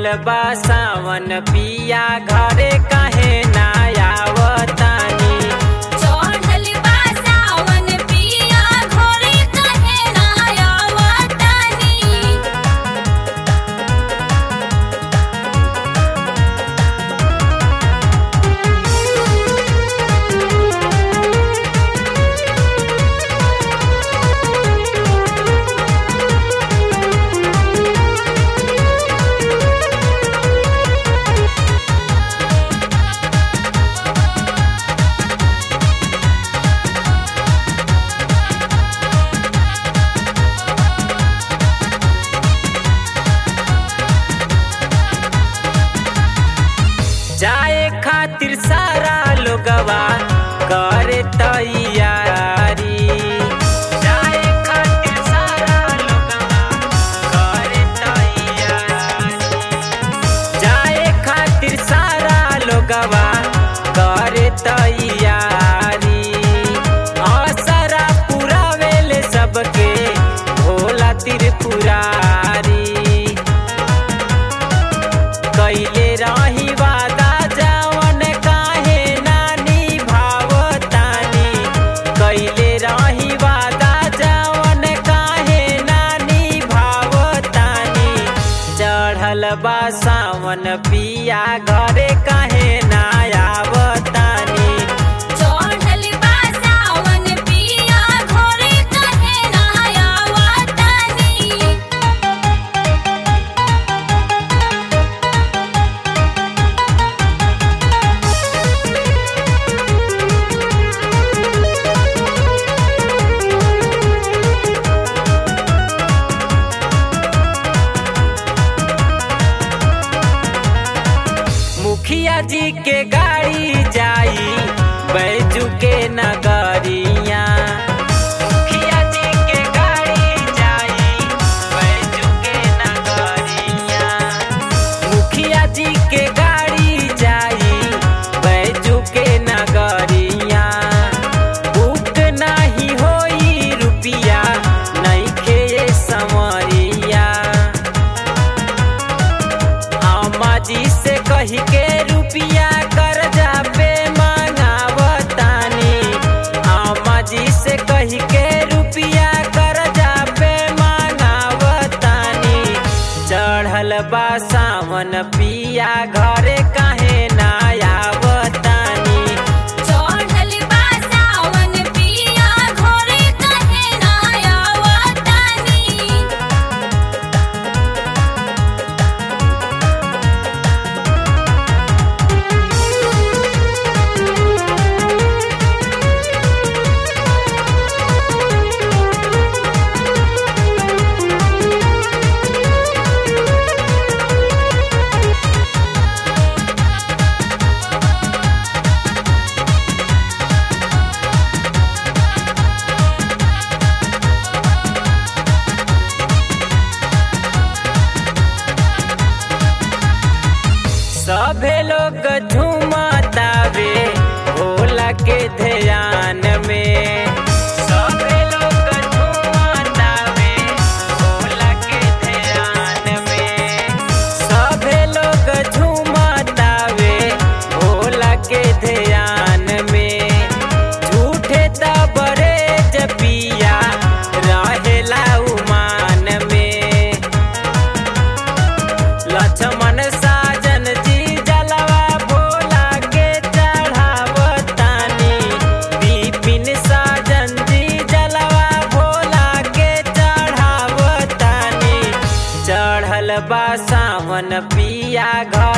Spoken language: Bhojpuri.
बा सावन पिया घरे काहे ना आवतानी चढ़ल बा सावन पिया घरे कहे ना आवतानी जाए खातिर सारा लोगवा करे तैयारी जाए खातिर सारा लोगवा करे तैयारी जाए खातिर सारा लोगवा करे तैयारी असरा पुरावेले सबके भोला त्रिपुरारी कैले रही वादा जवन काहे नानी भावतानी कैले रही वादा जवन काहे नानी भावतानी चढ़ल बा सावन पिया घरे काहे ना आवतानी चढ़ल बा सावन पिया घरे कहे ना आवतानी मुखिया जी के गाड़ी जाई बैजू के नगरिया मुखिया जी के गाड़ी जाई बैजू के नगरिया मुखिया जी के गाड़ी जाई बैजू के नगरिया बुक नाही होई रुपिया नइखे समरिया अम्मा जी से कही के रुपिया कर्जा पे मांगावतानी अम्मा जी से कही के रुपिया कर्जा पे मांगावतानी चढ़ल बा सावन पिया घरे काहे ना आवतानी चढ़ल बा सावन पिया घरे कहे ना आवतानी सभे लोग झूमतावे भोला के ध्यान में सभे लोग झूमतावे भोला के ध्यान में सभे लोग झूमतावे भोला के ध्यान में झूठे तबरे जपिया रहेला उमान में लक्ष्मण साजन जी जलवा भोला के चढ़ावतानी विपिन साजन जी जलवा भोला के चढ़ावतानी चढ़ल बा सावन पिया घर